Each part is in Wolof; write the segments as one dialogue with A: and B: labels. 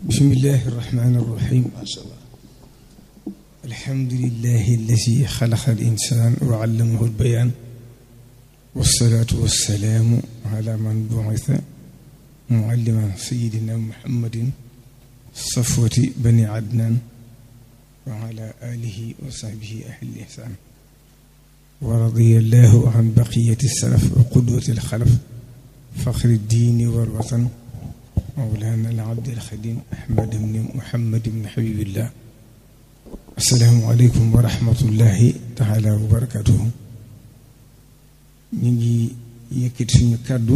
A: bismillahi irrahmani irrahim masha allah alhamdulilahi alladi xalaqa al insan wa allamahu albayan wasalaatu wasalaamu ala man bu'itha mualliman sayidina muhammadin safwati bani adnan wa ala alihi wa sahbihi ahli ihsan wa radiya allahu an baqiyati salaf wa qudwati alxalaf faxri diini wal watan mawlana al abd al xadim ahmad ibn muhammad ibn habibillah assalaamu aleykum wa rahmatullahi taala wa barakatuhu ñu ngi yëkkati suñu kàddu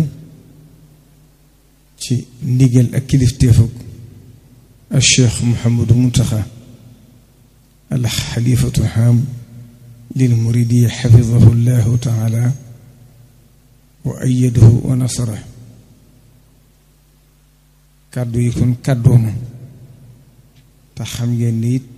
A: ci ndigal ak kilifteefug al cheikh Mouhamadou Mountakha al xalifatu haam lil muridiya xafidahu llahu taala wa ayadahu wa nasara kàddu yi kon kàddooma te xam ngeen ni it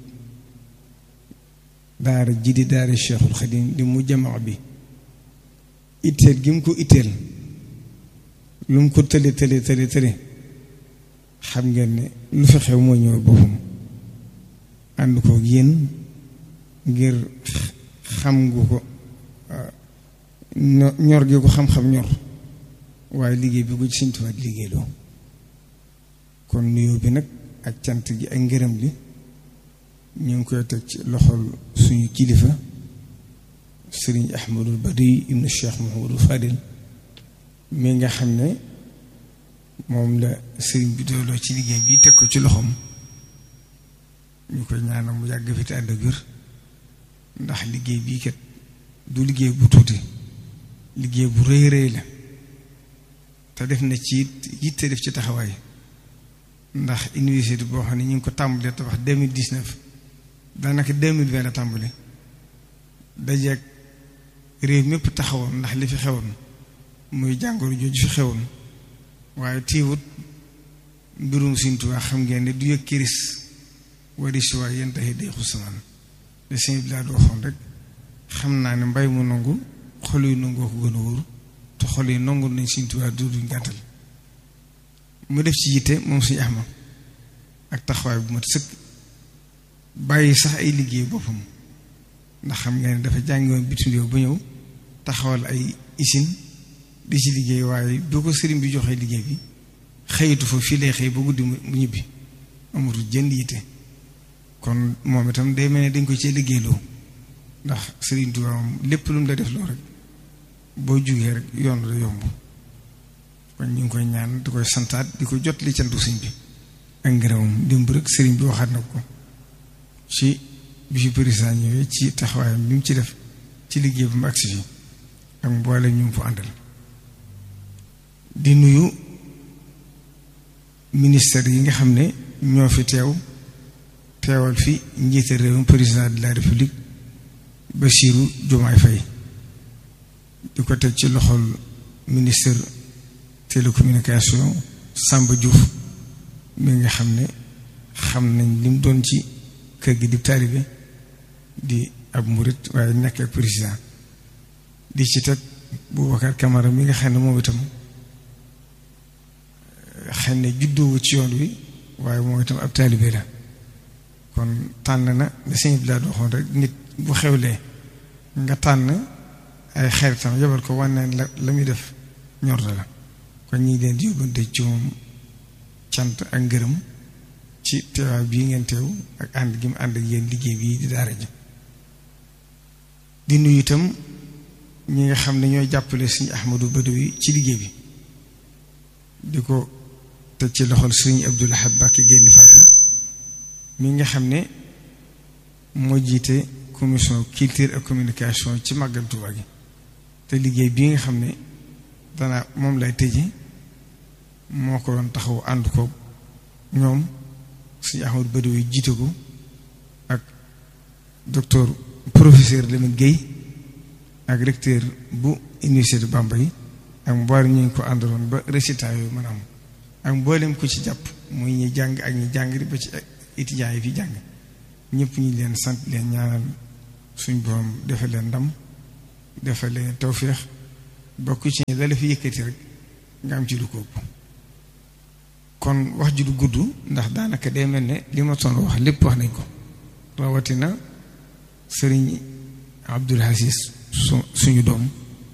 A: daara ji di daara cheikhul xadim di mu jamaa bi itteel gi mu ko itteel lu mu ko tële tële tële tële xam ngeen ne lu fi xew moo ñëw boppam ànd ko yéen ngir xam gu ko ñor gi ko xam-xam ñor waaye liggéey bi ko ci Sëñ Tuubaa liggéeyloo kon nuyoo bi nag ak cant gi ak ngërëm li ñu ngi koy teg ci loxol suñu kilifa sëriñ ahmadul badi ibnu cheikh mahamadul fadil mi nga xam ne moom la sëriñ bi dooloo ci liggéey bi teg ko ci loxoom ñu koy ñaanal mu yàgg fi te ànd ak wér ndax liggéey bii kat du liggéey bu tuuti liggéey bu rëy rëy la te def na ci yitte def ci taxawaay ndax université boo xam ne ñu ngi ko tàmbalee tabax 2019 daanaka 2020 la tàmbali dajeeg réew mépp taxawoon ndax li fi xewoon muy jàngoro jooju fi xewoon waaye téewut mbirum Sëñ Tuubaa xam ngeen ne du yëg kiris wari si waay yéen taxi day xusamaan de sëñ bi laa du waxoon rek xam naa ne mbay mu nangu xol yu nangoo ko gën a wóor te xol yi nangu nañ Sëñ Tuubaa du duñ gàttal mu def ci yitte moom suñu axma ak taxawaay bu mat sëkk bàyyi sax ay liggéey boppam ndax xam nga ne dafa jàngiwoon bitim réew ba ñëw taxawal ay usine di ci liggéey waaye boo ko sëriñ bi joxee liggéey bi xëyitu fa fii lay xëy ba guddi mu ñibbi amatul jënd yitte kon moom itam day mel ne dañ ko cee liggéeyloo ndax sëriñ Tuubaa moom lépp lu mu la def loo rek boo jugee rek yoon la yomb kon ñu ngi koy ñaan di koy santaat di ko jot li cantu sëñ bi ak ngërëmam démb rek sëriñ bi waxaat na ko ci bi fi président ñëwee ci taxawaayam bi mu ci def ci liggéey bu mu agsi fi ak mboole ñu mu fa àndal di nuyu ministère yi nga xam ne ñoo fi teew teewal fi njiite réewum président de la république Bassirou Diomaye Faye di ko teg ci loxol ministère télécommunication Samba Diouf mi nga xam ne xam nañ li mu doon ci kër gi di taalibe di ab murit waaye nekk ak président di ci teg Boubacar Camara mi nga xam ne moom itam xëy na juddoowu ci yoon wi waaye moom itam ab taalibe la kon tànn na la sëñ bi laa waxoon rek nit bu xewlee nga tànn ay xaritam yebal ko wane la la muy def ñor la kon ñi ngi leen di yóbbante ci moom cant ak ngërëm ci teewaay bii ngeen teew ak ànd gi mu ànd ak yéen liggéey bii di daara ji di nuyu itam ñi nga xam ne ñooy jàppale suñu Ahmadou Badawi ci liggéey bi di ko teg ci loxol suñu Abdul Ahad Mbacké génn Fatma mi nga xam ne moo jiite commission culture et communication ci màggal Tuubaa gi te liggéey bii nga xam ne dana moom lay tëje moo ko doon taxaw ànd ko ñoom suñu Ahmadou Badawi jiite ko ak docteur professeur Lamine Guèye ak recteur bu université Bambey ak mboolem ñu ngi ko àndaloon ba résultat yooyu mën a am ak mboolem ko ci jàpp muy ñi jàng ak ñi jàng ba ci étudiants yi fi jàng ñëpp ñi leen sant leen ñaanal suñ borom defal leen ndam defal leen tawféex bokk ci la la fi yëkkati rek nga am ci lu ko ëpp kon wax ji du gudd ndax daanaka day mel ne li ma toon wax lépp wax nañ ko rawatina sëriñ Abdul Aziz su suñu doom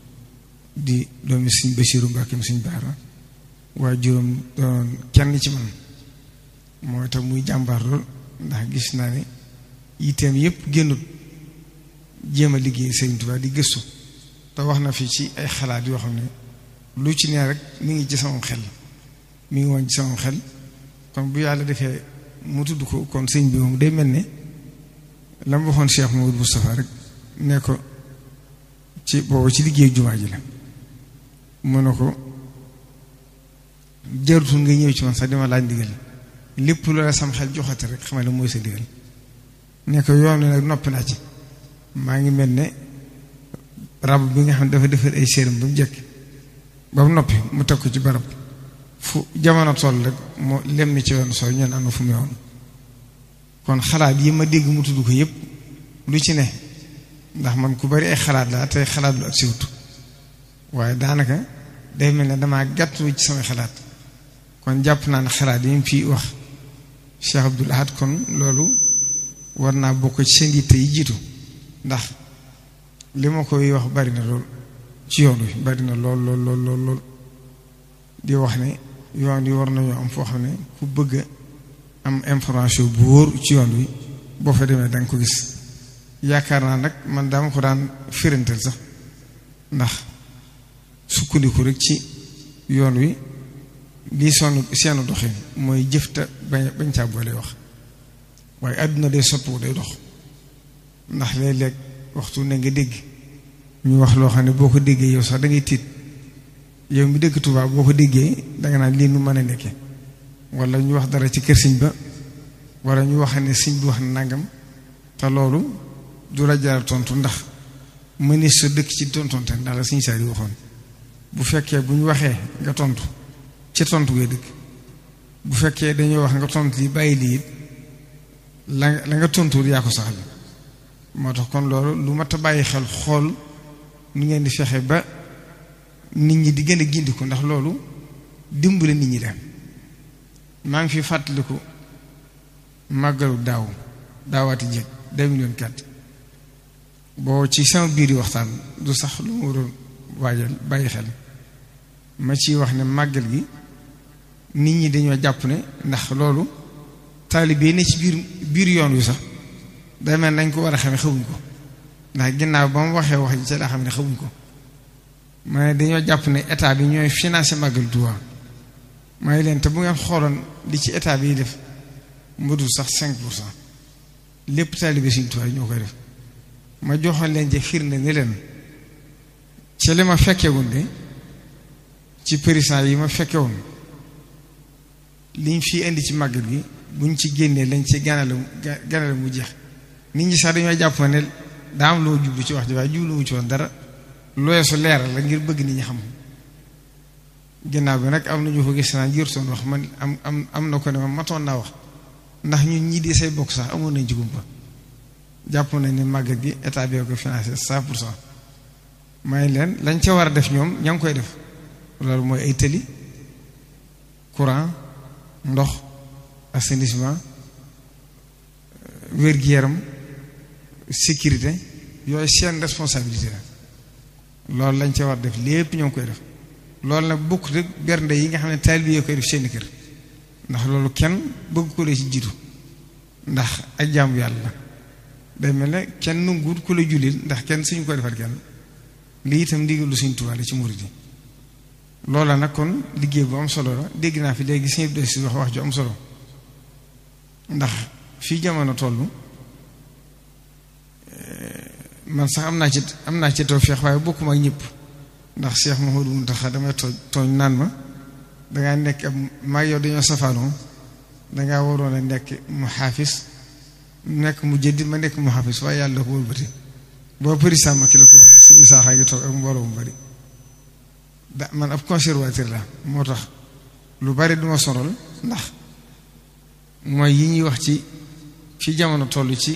A: di doomi suñ Basiiru Mbàkke suñ Baara waaye juróom doon kenn ci man mooy tax muy jàmbaar lool ndax gis naa ne yitteem yépp génnut jéem a liggéey Sëriñ Tuubaa di gëstu te wax na fi ci ay xalaat yoo xam ne lu ci nee rek mi ngi ci sama xel mi ngi woon ci sama xel kon bu yàlla defee mu tudd ko kon sëñ bi moom day mel ne la mu waxoon Cheikh Mamadou Moustapha rek ne ko ci boobu ci liggéey jumaa ji la mu ne ko jarutul nga ñëw ci man sax dima laaj ndigal lépp loola sam xel joxate rek xamal ne mooy sa ndigal ne ko yoon nag noppi naa ci maa ngi mel ne rab bi nga xam ne dafa defar ay séeram ba mu jekk ba mu noppi mu teg ko ci barab fu jamono toll rek moo lem ni ci yoon soo ñeen am na fu mu yoon kon xalaat yi ma dégg mu tudd ko yépp lu ci ne ndax man ku bari ay xalaat laa tey xalaat lu ak siwut waaye daanaka day mel ne damaa gàttu ci samay xalaat kon jàpp naa ne xalaat yi mu fi wax Cheikh Abdoul Ahad kon loolu war naa bokk ci seen yitte yi jiitu ndax li ma koy wax bari na lool ci yoon wi bari na lool lool lool lool lool di wax ne yoon wi war nañoo am foo xam ne ku bëgg am information bu wóor ci yoon wi boo fa demee danga ko gis yaakaar naa nag man dama ko daan firantal sax ndax sukkandiku rek ci yoon wi lii sonn seenu doxin mooy jëfta bañ bañ caa boole wax waaye àdduna day soppiwu day dox ndax léeg-léeg waxtu ne nga dégg ñu wax loo xam ne boo ko déggee yow sax da ngay tiit yow mi dëkk Tuubaa boo ko déggee danga naan lii nu mën a nekke wala ñu wax dara ci kër sëñ ba wala ñu wax ne sëñ bi wax na nangam te loolu du la jaral tontu ndax mënees sa dëkk ci tontonte ndax la sëñ saa yi waxoon bu fekkee bu ñu waxee nga tontu ci tontu ngay dëkk bu fekkee dañoo wax nga tontu li bàyyi lii la la nga tontuwul yaa ko saxal moo tax kon loolu lu mat a bàyyi xel xool nu ngeen di fexe ba nit ñi di gën a gindiku ndax loolu dimbale nit ñi dem maa ngi fi fàttaliku màggalu daaw daawaati jéeg 2004 boo ci sama biir yi waxtaan du sax lu ma waroon waajal bàyyi xel ma ciy wax ne màggal gi nit ñi dañoo jàpp ne ndax loolu taalibe ne ci biir biir yoon wi sax day mel nañ ko war a xamee xamuñ ko ndax ginnaaw ba mu waxee wax ji ci laa xam ne xamuñ ko ma ne dañoo jàpp ne état bi ñooy financé màggal Tuubaa may leen te bu ngeen xooloon li ci état bi def mu dul sax 5 pour cent lépp taalibe Sëriñ Tuubaa ñoo koy def ma joxoon leen ci firnde ni leen ci li ma fekkewoon de ci président yi ma fekkewoon liñ fi indi ci màggal gi buñ ci génnee lañ ci ganale ganale mu jeex nit ñi sax dañoo jàpp ne daa am loo jublu ci wax ji waaye jublu mu ci woon dara looy su leeral la ngir bëgg nit ñi xam ginnaaw bi nag am na ñu ko gis naa jër soon wax man am am am na ko ne ma matoon naa wax ndax ñun ñii di say bokk sax amoon nañ ci gumpa jàpp nañ ne màggal gi état bi ko financé cent pour cent may leen lañ ca war a def ñoom ña ngi koy def loolu mooy ay tëli courant ndox assainissement wér-gu-yaram sécurité yooyu seen responsabilité la loolu lañ ca war def lépp ñoo ngi koy def loolu nag bokk rek bernde yi nga xam ne taalibe yi koy def seeni kër ndax loolu kenn bëgg ko la ci jiitu ndax ak jaamu yàlla la day mel ne kenn nanguwut ku la jullil ndax kenn suñu ko defal kenn lii itam ndigalu Sëriñ Tuubaa la ci murid yi loola nag kon liggéey bu am solo la dégg naa fi léegi sëñ bi si wax wax ju am solo ndax fii jamono toll man sax am naa ci am naa ci tawfeex waaye bokkuma ak ñëpp ndax Cheikh Mouhamadou Mountakha damay tooñ tooñ naan ma dangaa nekk ab maa yow dañoo safaanoo dangaa waroon a nekk mu xaafis nekk mu jëddi ma nekk mu xaafis waaye yàlla ko wëlbati boo président ma ki la ko waxoon suñu isaaxaa ngi toog ak mbooloo mu bari da man ab conservateur la moo tax lu bari duma sonal ndax mooy yi ñuy wax ci fi jamono toll ci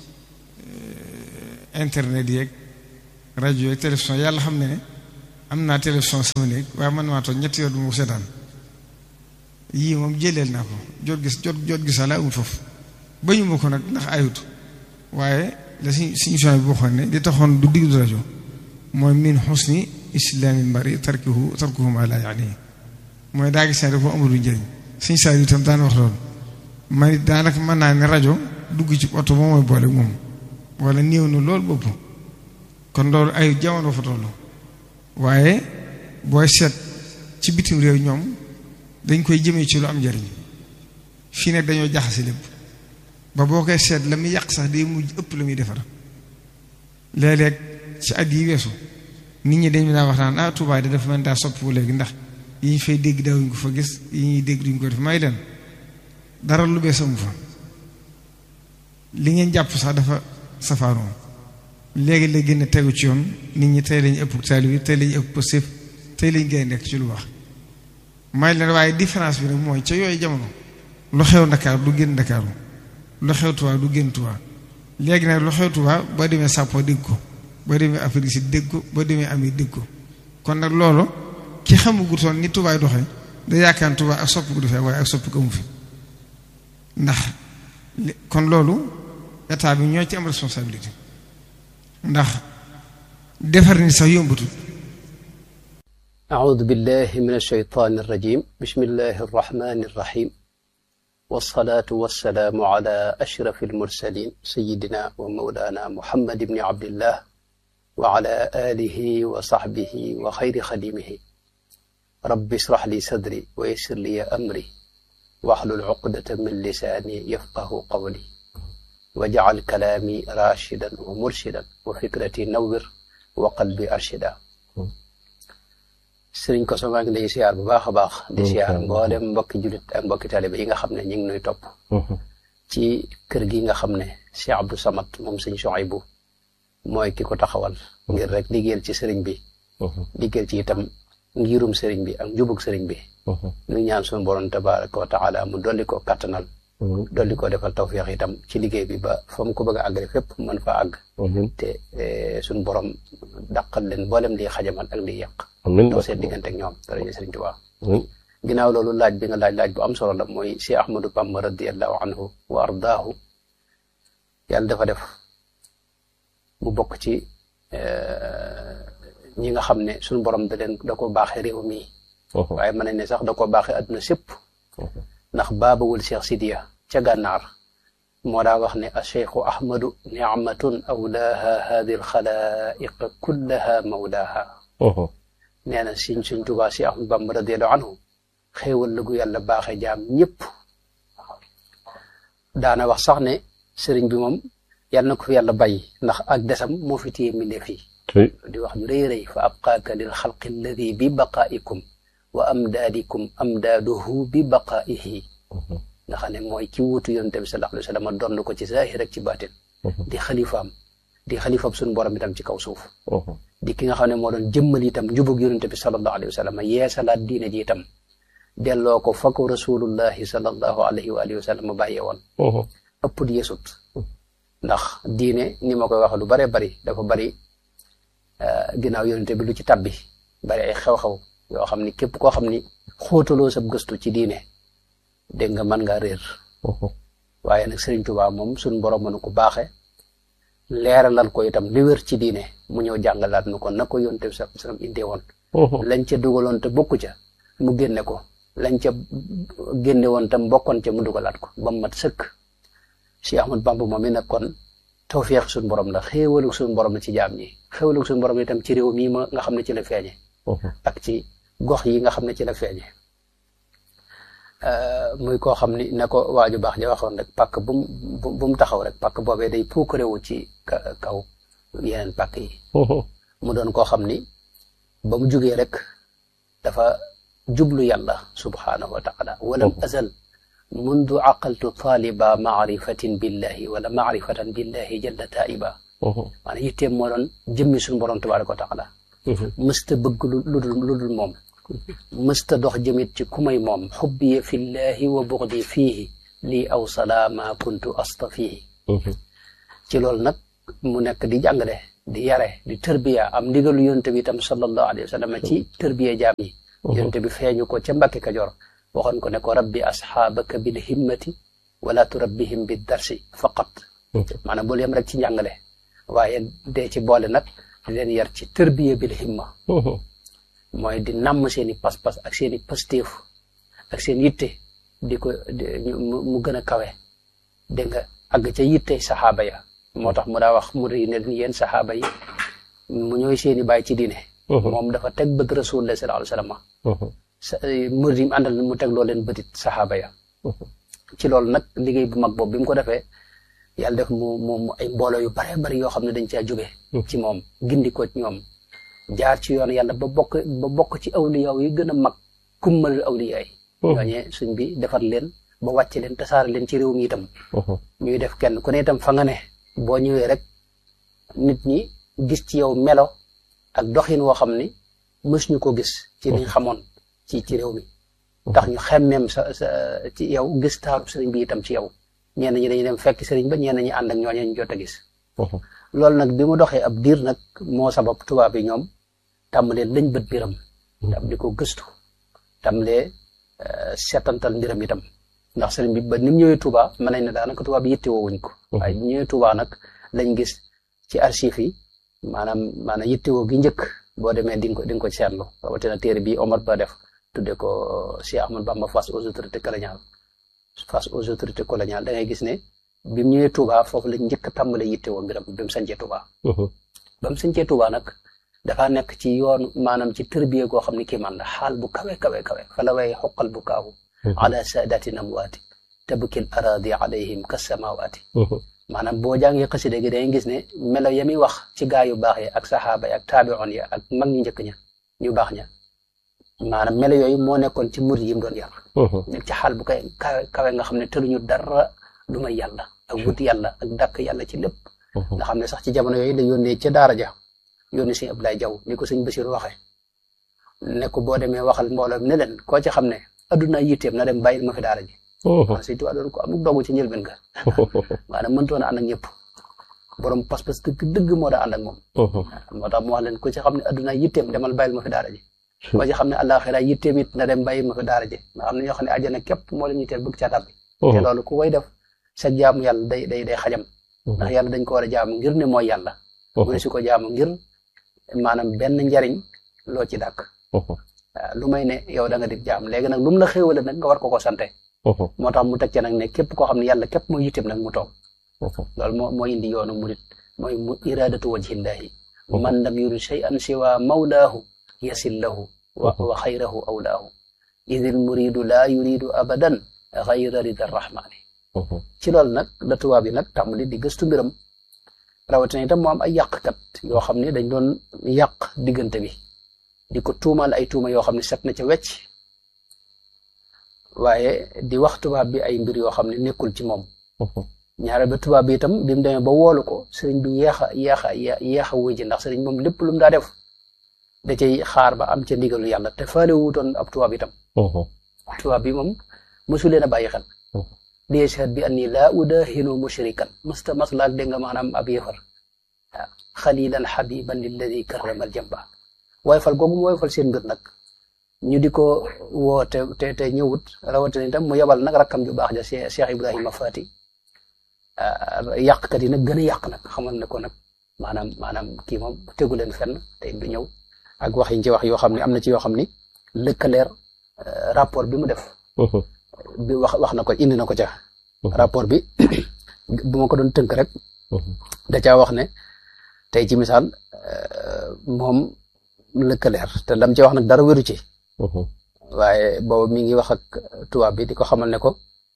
A: internet yeeg rajo yeeg télévision yàlla xam ne ne am naa télévision sama néeg waaye man maa toog ñetti yoon du ma ko seetaan yii moom jëleel naa ko jot gis jot jot gisa la amul foofu bañu ma ko nag ndax ayut waaye la si suñu son bi waxoon ne di taxoon du diglu rajo mooy min xusni islaamil mari tarkuhu tarkuhu ma la yaani mooy daa gis ne dafa amul njëriñ suñ saa itam daan wax loolu man daanaka mën naa ne rajo dugg ci oto ba mooy boole moom wala néew na loolu bopp kon loolu ay jamono fa toll waaye booy seet ci bitim réew ñoom dañ koy jëmee ci lu am njëriñ fii nag dañoo jaxase lépp ba boo koy seet la muy yàq sax day mujj ëpp la muy defar léeg-léeg ci at yi weesu nit ñi dañu daa wax naan ah Touba de dafa mel daa soppiwu léegi ndax yi ñu fay dégg daawuñ ko fa gis yi ñuy dégg duñ ko def may leen dara lu bees amu fa li ngeen jàpp sax dafa safaanoo léegi la gën a tegu ci yoon nit ñi tey lañu ëpp taalib yi tey lañu ëpp positif tey lañu gën a nekk ci lu wax may leen waaye différence bi nag mooy ca yooyu jamono lu xew Ndakaaru du génn Ndakaaru lu xew Tuubaa du génn Tuubaa léegi nag lu xew Tuubaa boo demee Sàppo dégg ko boo demee Afrique si dégg ko boo demee Amérique dégg ko kon nag loolu ki xamagutoon ni Tuubaa doxee da yaakaar Tuubaa ak soppi ko defee waaye ak soppi ko amu fi ndax kon loolu état bi ñoo ci am responsabilité ndax defar ni sax yombatul
B: أعوذ بالله من الشيطان الرجيم بسم الله الرحمن الرحيم والصلاة والسلام على أشرف المرسلين سيدنا ومولانا محمد بن عبد الله وعلى آله وصحبه وخير خديمه رب اشرح لي صدري ويسر لي أمري واحلل عقدة من لساني يفقه قولي واجعل كلامي راشدا ومرشدا وفكرتي نور وقلبي أرشدا sëriñ Koso maa ngi lay siyaar bu baax a baax di siyaar mboolem mbokki jullit ak mbokki taaliba yi nga xam ne ñu ngi nuy topp ci kër gi nga xam ne Cheikh Abdou Samad moom sëñ Souhaïbou mooy ki ko taxawal ngir rek liggéeyal ci sëriñ bi liggéeyal ci itam ngirum sëriñ bi ak njubug sëriñ bi ñu ñaan suñu borom tabaraka wa taala mu dolli ko kattanal dolli ko defal tawféex itam ci liggéey bi ba fa mu ko bëgg a àggale fépp mën fa àgg te suñu borom dàqal leen mboolem liy xajamal ak liy yàq doo seen diggante ak ñoom daraja Sëriñ Tuubaa ginnaaw loolu laaj bi nga laaj laaj bu am solo la mooy Cheikh Ahmadou Bamba radiallahu anhu wa ardaahu yàlla dafa def mu bokk ci ñi nga xam ne suñu borom da leen da ko baaxee réew mi waaye mën nañ ne sax da ko baaxee adduna sépp ndax baabawul Cheikh Sidiya ca gànnaar moo daa wax ne acheikhu ahmadu nicmatun awlaaha hadi alxalaiq kullaha mawlaaha nee na siñ suñ tubaa si ahmadu bamba radiallahu anhu xéewal la gu yàlla baaxe jaam ñëpp daana wax sax ne sëriñ bi moom yàlla na ko fi yàlla bàyyi ndax ak desam moo fi téye mbindeef yi di wax ju rëy rëy fa abqaaka lil xalqi alladi bi baqaaikum wa amdaadikum amdaaduhu bi baqaaihi nga xam ne mooy ki wuutu yonente bi sallallahu alayhi wa sallam donn ko ci zaahir ak ci baatin di xalifaam di xalifaam suñu borom itam ci kaw suuf di ki nga xam ne moo doon jëmmal itam njubug yonente bi sallallahu alayhi wa sallam yeesalaat diine ji itam delloo ko fa ko rasulullahi sallallahu alayhi wa alihi wa sallam bàyyee woon ëpp di yesut ndax diine ni ma koy wax lu bare bari dafa bari ginnaaw yonente bi lu ci tabbi bari ay xew-xew yoo xam ni képp koo xam ni xóotaloo sab gëstu ci diine dégg nga mën ngaa réer waaye nag Sëriñ Tuubaa moom suñ borom mënu ko baaxe leeralal ko itam li wér ci diine mu ñëw jàngalaat nu ko na ko yonte bi sallallahu alayhi wasallam indee woon lañ ca dugaloon te bokku ca mu génne ko lañ ca génne woon tam bokkoon ca mu dugalaat ko ba mu mat sëkk Cheikh Ahmad Bamba moom mi nag kon tawfeex suñu borom la xéewalu suñu borom la ci jaam ñi xéewalu suñu borom itam ci réew mii ma nga xam ne ci la feeñe ak ci gox yi nga xam ne ci la feeñe muy koo xam ni ne ko waaju baax ja waxoon rek pàkk bu mu bu mu taxaw rek pàkk boobee day puukarewu ci kaw yeneen pàkk yi mu doon koo xam ni ba mu jugee rek dafa jublu yàlla subhaanahu wa taala walam azal mundu aqaltu taaliba maarifatin billahi wala maarifatan billahi jalla taiba maanaam yitteem moo doon jëmmi suñu borom tabaraka wa taala mësta bëgg lu dul lu dul moom mësta dox jëmit ci ku may moom xubbiya fillahi wa buxdi fiihi lii aw salaama kuntu astafihi ci loolu nag mu nekk di jàngale di yare di tërbiya am ndigalu yonte bi itam sallallahu alayhi wa sallam ci tërbiya jaam yi yonte bi feeñu ko ca Mbàkke Kajoor waxoon ko ne ko rabbi asxaabaka bil himmati wala turabbihim bi darsi faqat maanaam bul yem rek ci njàngale waaye dee ci boole nag di leen yar ci tërbiya bil himma mooy di namm seen i pas-pas ak seen i pastéef ak seen yitte di ko mu gën a kawe dégg nga àgg ca yitte saxaaba ya moo tax mu daa wax mu ri ne yéen saxaaba yi mu ñooy seen i bàyyi ci diine moom dafa teg bët rasulullah sallallahu alayhi wasallam sa murid yi mu àndal mu teg loo leen bëtit saxaaba ya ci loolu nag liggéey bu mag boobu bi mu ko defee yàlla def mu mu ay mbooloo yu bare bari yoo xam ne dañ caa jóge ci moom gindi ko ci ñoom jaar ci yoon yàlla ba bokk ba bokk ci awliyaaw yi gën a mag kummal awliyaa yi ñooñee suñ bi defar leen ba wàcce leen tasaare leen ci réew mi itam ñuy def kenn ku ne itam fa nga ne boo ñëwee rek nit ñi gis ci yow melo ak doxin woo xam ni mës ñu ko gis ci liñ xamoon ci ci réew mi tax ñu xemmeem sa sa ci yow gis taaru sëriñ bi itam ci yow ñenn ñi dañuy dem fekk sëriñ ba ñenn ñi ànd ak ñooñee ñu jot a gis loolu nag bi mu doxee ab diir nag moo sabab tubaab yi ñoom tàmbalee lañ bët biram tam di ko gëstu tàmbalee seetantal mbiram itam ndax sëriñ bi ba ni mu ñëwee Touba mën nañ ne daanaka tubaab yi yittewoo wuñ ko waaye bi ñëwee Touba nag lañ gis ci archives yi maanaam maanaam yittewoo gi njëkk boo demee di nga ko di nga ko seetlu rawatina téere bi Omar Ba def tudde ko Cheikh Ahmad Bamba face aux autorités coloniales face aux autorités coloniales da ngay gis ne bi mu ñëwee Touba foofu lañ njëkk a tàmbalee yittewoo mbiram bi mu sañcee Touba ba mu sañcee Touba nag dafa nekk ci yoon maanaam ci tërbiye goo xam ne kii man la xaal bu kawe kawe kawe fa la way xoqal bu kaawu ala saadaati namwaati tabkil aradi alayhim kasamawaati maanaam boo jàngee xasida gi dangay gis ne melo ya muy wax ci gaa yu baax yi ak saxaaba yi ak taabion ya ak mag ñu njëkk ña ñu baax ña maanaam melo yooyu moo nekkoon ci murid yi mu doon yar nekk ci xaal bu kay kawe kawe nga xam ne tëluñu dara lu may yàlla ak wut yàlla ak dàkk yàlla ci lépp nga xam ne sax ci jamono yooyu la yónnee ca daara ja yónni sëñ Abdoulaye Jaw ni ko sëñ Basiru waxee ne ko boo demee waxal mbooloo ne leen koo ci xam ne adduna yitteem na dem bàyyil ma fi daara ji waaw sëñ Tuubaa doon ko amul doogu ci njëlbeen ga maanaam mëntoon a ànd ak ñëpp borom pas-pas dëgg dëgg moo daa ànd ak moom moo tax mu wax leen ko ci xam ne adduna yitteem demal bàyyil ma fi daara ji koo ci xam ne àllaaxira yitteem it na dem bàyyil ma fi daara ji nga xam ne ñoo xam ne àjjana képp moo leen yitteel bëgg ca tàbbi te loolu ku koy def sa jaamu yàlla day day day xajam ndax yàlla dañ ko war a jaamu ngir ne mooy yàlla mu ne su ko jaamu ngir maanaam benn njariñ loo ci dàkk waaw lu may ne yow da nga di jaam léegi nag lu mu la xéewale nag nga war ko ko sante moo tax mu teg ci nag ne képp koo xam ne yàlla képp mooy yitteem nag mu toog loolu moo moo indi yoonu murit mooy mu iradatu wajhillahi man lam yurid shay'an siwa mawlaahu yasil lahu wa wa xayrahu awlaahu idil muridu laa yuridu abadan xayra rida rahmani ci loolu nag la tubaab yi nag tàmbali di gëstu mbiram rawatina itam moo am ay yàqkat yoo xam ne dañ doon yàq diggante bi di ko tuumal ay tuuma yoo xam ne set na ca wecc waaye di wax tubaab bi ay mbir yoo xam ne nekkul ci moom ñaare ba tubaab bi itam bi mu demee ba woolu ko sëriñ bi yeex a yeex a yeex a wuy ji ndax sëriñ moom lépp lu mu daa def da cay xaar ba am ca ndigalu yàlla te faale wuutoon ab tubaab itam tubaab bi moom mosu leen a bàyyi xel di yashhad bi anni laa udahinu mushrikan masta maslaak dégg nga maanaam ab yëfar waaw xalilan xabiban lilladi karramal jamba waaye fal googu mu waaye fal seen mbir nag ñu di ko woo te te te ñëwut rawatina itam mu yebal nag rakkam ju baax ja Cheikh Ibrahima Fati yàqkat yi nag gën a yàq nag xamal ne ko nag maanaam maanaam kii moom tegu leen fenn te du ñëw ak wax yi ci wax yoo xam ne am na ci yoo xam ni lëkkaleer rapport bi mu def bi wax wax na ko indi na ko ca rapport bi bu ma ko doon tënk rek da caa wax ne tey ci misaal moom lëkkaleer te lam ci wax nag dara wéru ci waaye boobu mi ngi wax ak tubaab bi di ko xamal ne ko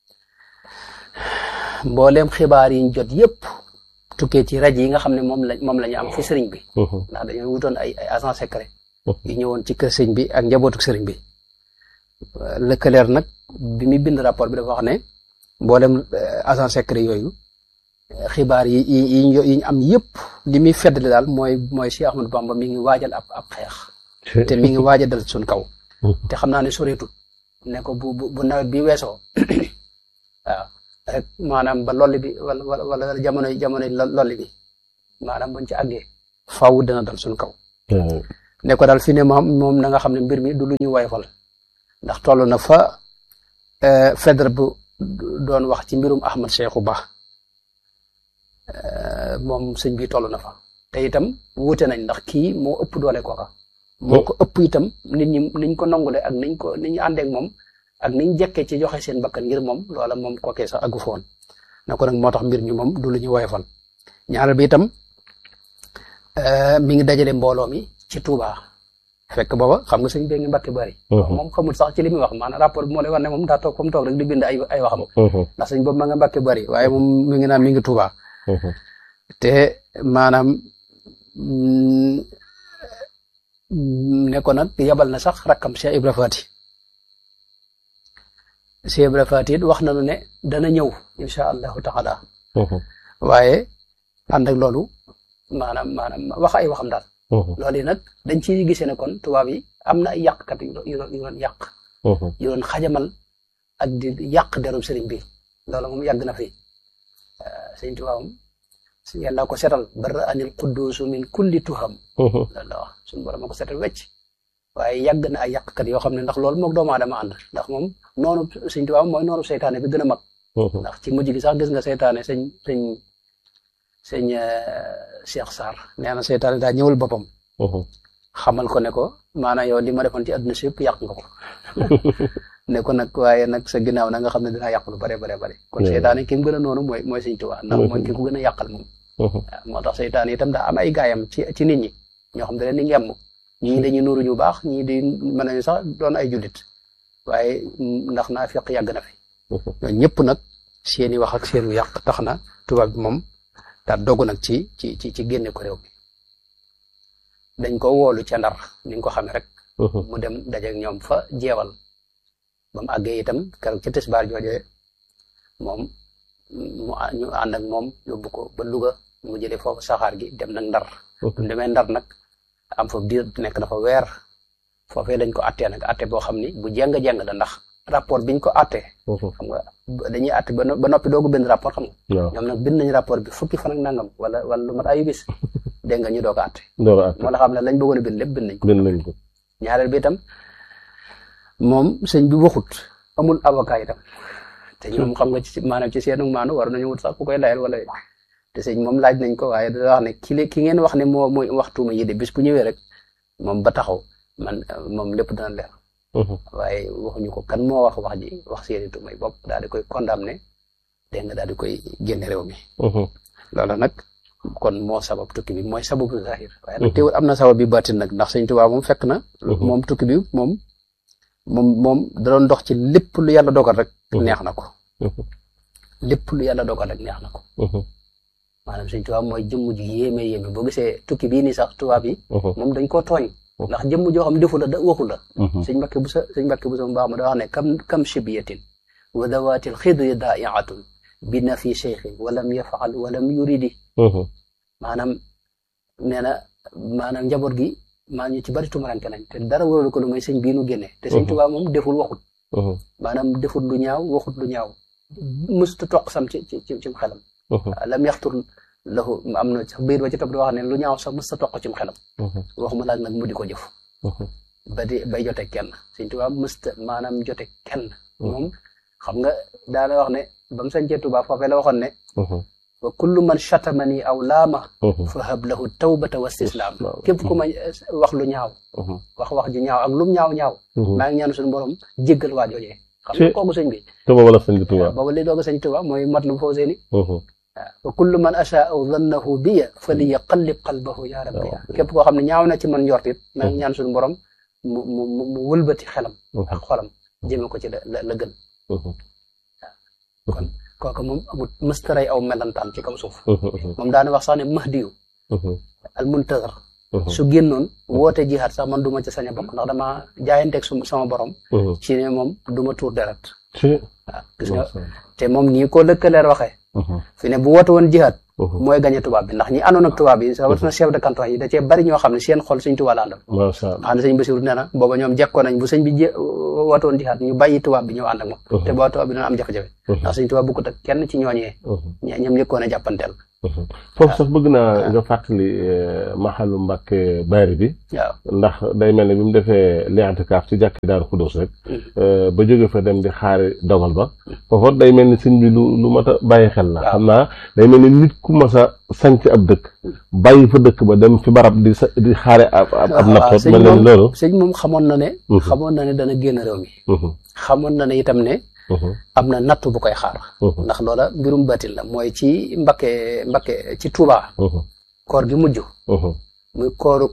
B: mbooleem xibaar yi ñu jot yépp tukkee ci rajo yi nga xam ne moom la moom la ñu am fi sëriñ bi ndax dañoo wutoon ay ay agent secret yu ñëwoon ci kër sëriñ bi ak njabootu sëriñ bi lëkkaleer nag bi muy bind rapport bi dafa wax ne mboolem agent secret yooyu xibaar yi yi yi ñu am yëpp li muy feddali daal mooy mooy Cheikh Ahmadou Bamba mi ngi waajal ab ab xeex te mi ngi waaj a dal suñ kaw te xam naa ne soreetul ne ko bu bu nawet bi weesoo waaw rek maanaam ba lolli bi wala wala jamono jamono lolli bi maanaam buñ ci àggee faaw dana dal suñ kaw ne ko daal fi ne moom moom na nga xam ne mbir mi du lu ñu wayfal ndax toll na fa Fedre bu doon wax ci mbirum Ahmad Cheikhou Ba moom sëñ bi toll na fa te itam wuute nañ ndax kii moo ëpp doole kooka moo ko ëpp itam nit ñi niñ ko nangule ak niñ ko ni ñu àndeek moom ak niñ jekkee ci joxe seen bakkan ngir moom loola moom kookee sax aggu foon na ko nag moo tax mbir mi moom du lu ñu woyofal ñaareel bi itam mi ngi dajale mbooloo mi ci Touba fekk booba xam nga sëñ bee ngi Mbàkke bari moom xamul sax ci li muy wax maanaam rapport bi moo lay wax ne moom daa toog comme toog rek di bind ay ay waxam ndax sëñ boobu ma nga Mbàkke bari waaye moom mi ngi naan mi ngi Touba te maanaam ne ko nag yabal na sax rakkam Cheikh Ibra Fati Cheikh Ibra Fati it wax nañu ne dana ñëw incha allahu taala waaye ànd ak loolu maanaam maanaam wax ay waxam daal loolu yi nag dañ ciy gisee ne kon tubaab yi am na ay yàqkat yu yu doon yàq yu doon xajamal ak di yàq derub sëriñ bi loolu moom yàgg na fi sëriñ tubaab moom yàlla ko setal barra anil quddusu min kulli tuham loolu la wax suñu borom ko setal wecc waaye yàgg na ay yàqkat yoo xam ne ndax loolu moog doomu aadama ànd ndax moom noonu sëriñ tubaab mooy noonu seytaane bi gën a mag ndax ci mujj gi sax gis nga seytaane sëñ sëñ sëñ Cheikh Sarr nee na seytaane daa ñëwal boppam xamal ko ne ko maanaam yow li ma defoon ci àdduna si yëpp yàq nga ko ne ko nag waaye nag sa ginnaaw na nga xam ne dinaa yàq lu bare bare bare kon seytaane ki mu gën a noonu mooy mooy sëñ Tuubaa ndax mooy ki ko gën a yàqal moom moo tax seytaane itam daa am ay gaayam ci ci nit ñi ñoo xam ne leen ni ngemm ñii dañuy nuuru ñu baax ñii di mën nañu sax doon ay jullit waaye ndax naa fiq yàgg na fi ñoo ñëpp nag seeni wax ak seenu yàq tax na tubaab bi moom daa dogg nag ci ci ci ci génne ko réew mi dañ ko woolu ca ndar ni nga ko xamee rek mu dem dajeek ñoom fa jeewal ba mu àggee itam keroog ca tisbaar joojee moom mu ñu ànd ak moom yóbbu ko ba Louga mu jëlee foofu saxaar gi dem nag ndar bu demee ndar nag am fa diir nekk na fa weer foofee dañ ko attee nag atte boo xam ni bu jeng-jeng la ndax rapport biñ ko attee xam nga dañuy atte ba noppi doogu bind rapport xam nga ñoom nag bind nañ rapport bi fukki fan ak nangam wala wala lu mat ayu bis dégg nga ñu doog a atte moo la xam ne lañ bëggoon a bind lépp bind nañ ko ñaareel bi itam moom sëñ bi waxut amul avocat itam te ñoom xam nga ci maanaam ci seenu maanu war nañu wut sax ku koy layal wala te sëñ moom laaj nañ ko waaye da wax ne ki ki ngeen wax ne moo mooy waxtuuma yi de bis bu ñëwee rek moom ba taxaw man moom lépp dana leer waaye waxuñu ko kan moo wax wax ji wax seeni tuumay bopp daal di koy condamné dégg nga daal di koy génne réew mi loolu nag kon moo sabab tukki bi mooy sababu zahir waaye nag teewul am na sabab bi baatin nag ndax sëñ Tuubaa moom fekk na moom tukki bi moom moom moom da doon dox ci lépp lu yàlla dogal rek neex na ko lépp lu yàlla dogal rek neex na ko maanaam sëñ Tuubaa mooy jëmm ji yéeme yéeme boo gisee tukki bii nii sax tubaab yi moom dañ koo tooñ ndax jëmm joo xam defu la da waxu la sëñ Mbàkke bu sa sëñ Mbàkke bu sa mu baax ma da wax ne kam kam shibiyatin wa dawaatil xidri daaiatun bi na fi cheikhin walam yafaal walam yuridi maanaam nee na maanaam njaboot gi maa ñu ci bari tumaranke nañ te dara waralu ko lu may sëñ bii nu génne te sëñ Tuubaa moom deful waxut maanaam defut lu ñaaw waxut lu ñaaw mësuta toq sam ci ci cim xelam lam yaxtur lahu am na sax biir ba ci topp di wax ne lu ñaaw sax mësuta toq cim xelam waxuma laaj nag mu di ko jëf ba di bay jote kenn sëñ Tuubaa mësta maanaam jote kenn moom xam nga daana wax ne ba mu sañcee Tuubaa foofee la waxoon ne wa kullu man chatamani aw laama fa hab lahu tawbata wa istislaam képp ku ma wax lu ñaaw wax wax ju ñaaw ak lum ñaaw ñaaw maa ngi ñaan suñu borom jéggal waa joojee xam nga kooku sëñ bi
C: te booba la sëñ Tuubaa
B: booba li doog a sëñ Tuubaa mooy mat lu foo seeni wa kullu man achaa aw dannahu biya fa li yaqallib qalbahu ya rabbi képp koo xam ne ñaaw na ci man njort it maa ngi ñaan suñu borom mu mu mu wëlbati xelam ak xolam jëme ko ci la la gën kon kooku moom amul mëstaray aw melantaan ci kaw suuf moom daana wax sax ne mahdiyu al muntazar su génnoon woote jihaat sax man du ma ci sañ a bokk ndax dama jaayanteeg su sama borom ci ne moom du ma tuur deret waaw gis nga te moom nii ko lëkkaleer waxee fi ne bu woote woon jihaat mooy gañe tubaab bi ndax ñi àndoon ak tubaab bi rawatina chef de canton yi da cee bari ñoo xam ne seen xol sëñ tubaab la àndal xam ne sëñ Basiru nee na booba ñoom jekkoo nañ bu sëñ bi woote woon jihaat ñu bàyyi tubaab bi ñëw ànd ak moom te booba tubaab bi dina am jafe-jafe ndax sëñ tubaab bukkut ak kenn ci ñooñee ñoom njëkkoon a jàppanteel
C: foofu sax bëgg naa nga fàttali maxalu Mbàkke Bari bi
B: waaw
C: ndax day mel ne bi mu defee li'tikaaf ci jàkki Daaru Xudoos rek ba jóge fa dem di xaari dogal ba foofa day mel ni sëñ bi lu lu mat a bàyyi xel la xam naa day mel ni nit ku mas a sanc ab dëkk bàyyi fa dëkk ba dem fi barab di sa di xaare ab ab nattoot mel na ni loolu
B: sëñ moom xamoon na ne xamoon na ne dana génn réew mi xamoon na ne itam ne am na natt bu koy xaar ndax loola mbirum batil la mooy ci Mbakke Mbakke ci Touba koor gi mujj muy kooruk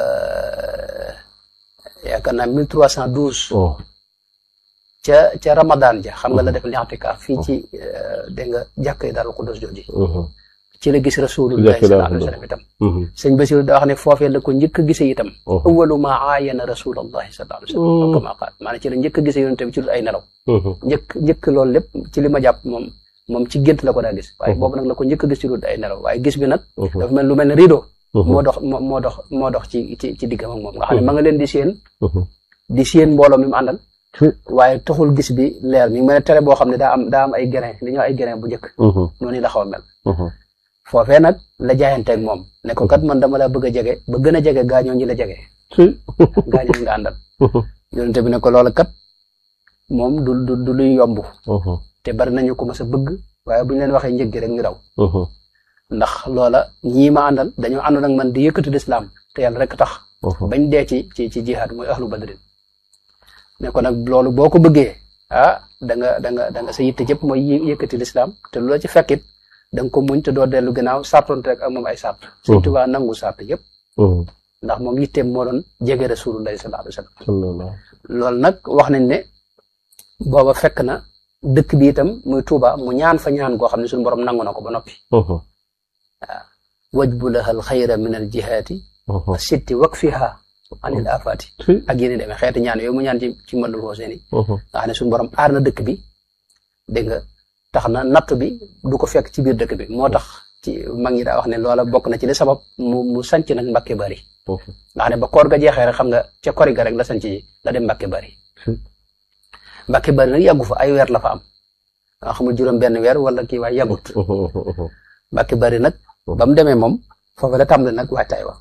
B: yaakaar naa mille trois cent douze ca ca Ramadan ja xam nga la def li'tikaaf fii ci dégg nga jàkk yi Daaru Xudoos jooji ci la gis rasulullahi sallallahu alayhi wa sallam itam sëñ Basiru da wax ne foofee la ko njëkk a gisee itam awalu ma aayana rasulullahi sallallahu alayhi wa sallam kama qaal maanaam ci la njëkk a gisee yonent bi ci dul ay nelaw njëkk njëkk loolu lépp ci li ma jàpp moom moom ci gént la ko daa gis waaye boobu nag la ko njëkk a gis ci dul ay nelaw waaye gis bi nag dafa mel lu mel ne rideau moo dox moo dox moo dox ci ci ci diggam ak moom nga xam ne ma nga leen di séen di séen mbooloo mi mu àndal waaye taxul gis bi leer mi ngi mel ne tere boo xam ne daa am daa am ay grain li ñoo ay grain bu njëkk noonu la xaw a mel foofee nag la jaayanteeg moom ne ko kat man dama la bëgg a jege ba gën a jege gaañoo ñi la jege gaañoo ñi nga àndal yonente bi ne ko loola kat moom du du du luy yomb te bari nañu ko mas a bëgg waaye bu ñu leen waxee njëg gi rek ñu daw ndax loola ñii ma àndal dañoo àndoon ak man di yëkkati lislaam te yàlla rek tax bañ dee ci ci ci jihaad muy ahlu badrin ne ko nag loolu boo ko bëggee ah da nga da nga da nga sa yitte jëpp mooy yëkkati lislaam te lu la ci fekkit da nga ko muñ te doo dellu gannaaw sartoonte rek ak moom ay sart Sëñ Tuubaa nangu sart yëpp ndax moom yitteem moo doon jege rasulullahi sallallahu alayhi wa sallam loolu nag wax nañ ne booba fekk na dëkk bi itam muy Tuubaa mu ñaan fa ñaan goo xam ne suñu borom nangu na ko ba noppi waaw wajbu laha al xayra min al jihaati wa sitti wakfiha anil afaati ak yéen demee xeeti ñaan yooyu mu ñaan ci ci mbandul foo seeni nga xam ne suñu borom aar na dëkk bi dégg nga tax na natt bi du ko fekk ci biir dëkk bi moo tax ci mag ñi daa wax ne loola bokk na ci li sabab mu mu sanc nag Mbàkke Bari nga xam ne ba koor ga jeexee rek xam nga ca kori ga rek la sanc ji la dem Mbàkke Bari Mbàkke Bari nag yàggu fa ay weer la fa am nga xamul juróom benn weer wala kii waaye yàggut Mbàkke Bari nag ba mu demee moom foofu la tàmbali nag waajtaay wa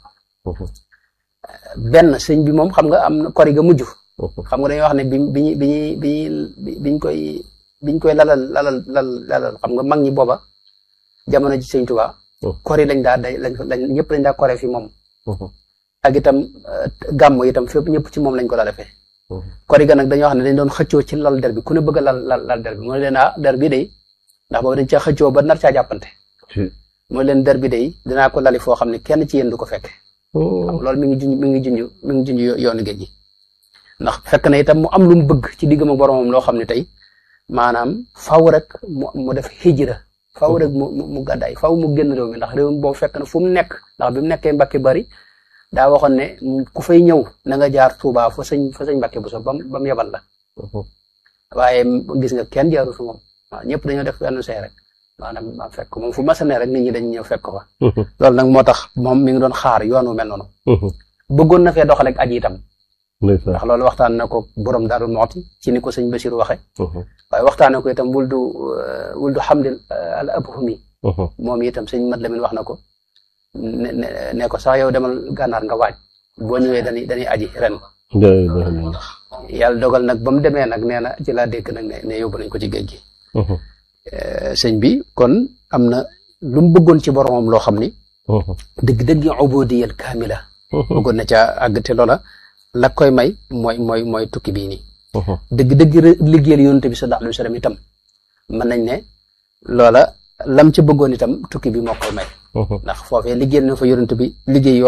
B: benn sëñ bi moom xam nga am na kori ga mujj xam nga dañuy wax ne bi bi bi bi biñ koy biñ koy lalal lalal lal lalal xam nga mag ñi booba jamono ji sëñ Tuubaa kori lañ daa day lañ lañ ñëpp lañ daa kore fi moom ak itam gàmm itam fépp ñëpp ci moom lañ ko daa defee kori ga nag dañoo wax ne dañ doon xëccoo ci lal der bi ku ne bëgg a lal lal lal der bi mu ne leen ah der bi day ndax boobu dañ caa xëccoo ba nar caa jàppante mu ne leen der bi day dinaa ko lali foo xam ne kenn ci yéen du ko fekk loolu mi ngi junj mi ngi junj mi ngi junj yoonu géej gi ndax fekk na itam mu am lu mu bëgg ci diggam ak boromam loo xam ne tey maanaam faw rek mu mu def hijra faw rek mu mu gàddaay faw mu génn réew mi ndax réew mi boobu fekk na fu mu nekk ndax bi mu nekkee Mbàkke Bari daa waxoon ne ku fay ñëw na nga jaar Tuubaa fa sëñ fa sëñ Mbàkke bu so bam ba mu yebal la waaye gis nga kenn jaaru fi moom waaw ñëpp dañoo def benn see rek maanaam ma fekk moom fu masa ne rek nit ñi dañ ñëw fekk fa loolu nag moo tax moom mi ngi doon xaar yoon wu mel noonu bëggoon na fee doxal ak aji itam ndax loolu waxtaan na ko borom Daaru Muxti ci ni ko sëñ Basiru waxe waaye waxtaan na ko itam wul du wul du xamdil al abhumi moom itam sëñ Mat Lamin wax na ko ne ne ko sax yow demal gànnaar nga waaj boo ñëwee dañuy dañuy aji ren yàlla dogal nag ba mu demee nag nee na ci laa dégg nag ne ne yóbbu nañ ko ci géej gi sëñ bi kon am na lu mu bëggoon ci boromam loo xam ni dëgg-dëgg ubudiyal kaamila bëggoon na ca àgg te loola la koy may mooy mooy mooy tukki bii nii dëgg-dëgg liggéeyal yonent bi sallallahu alayhi wa sallam itam mën nañ ne loola lam ca bëggoon itam tukki bi moo koy may ndax foofee liggéeyal na fa yonent bi liggéey yoo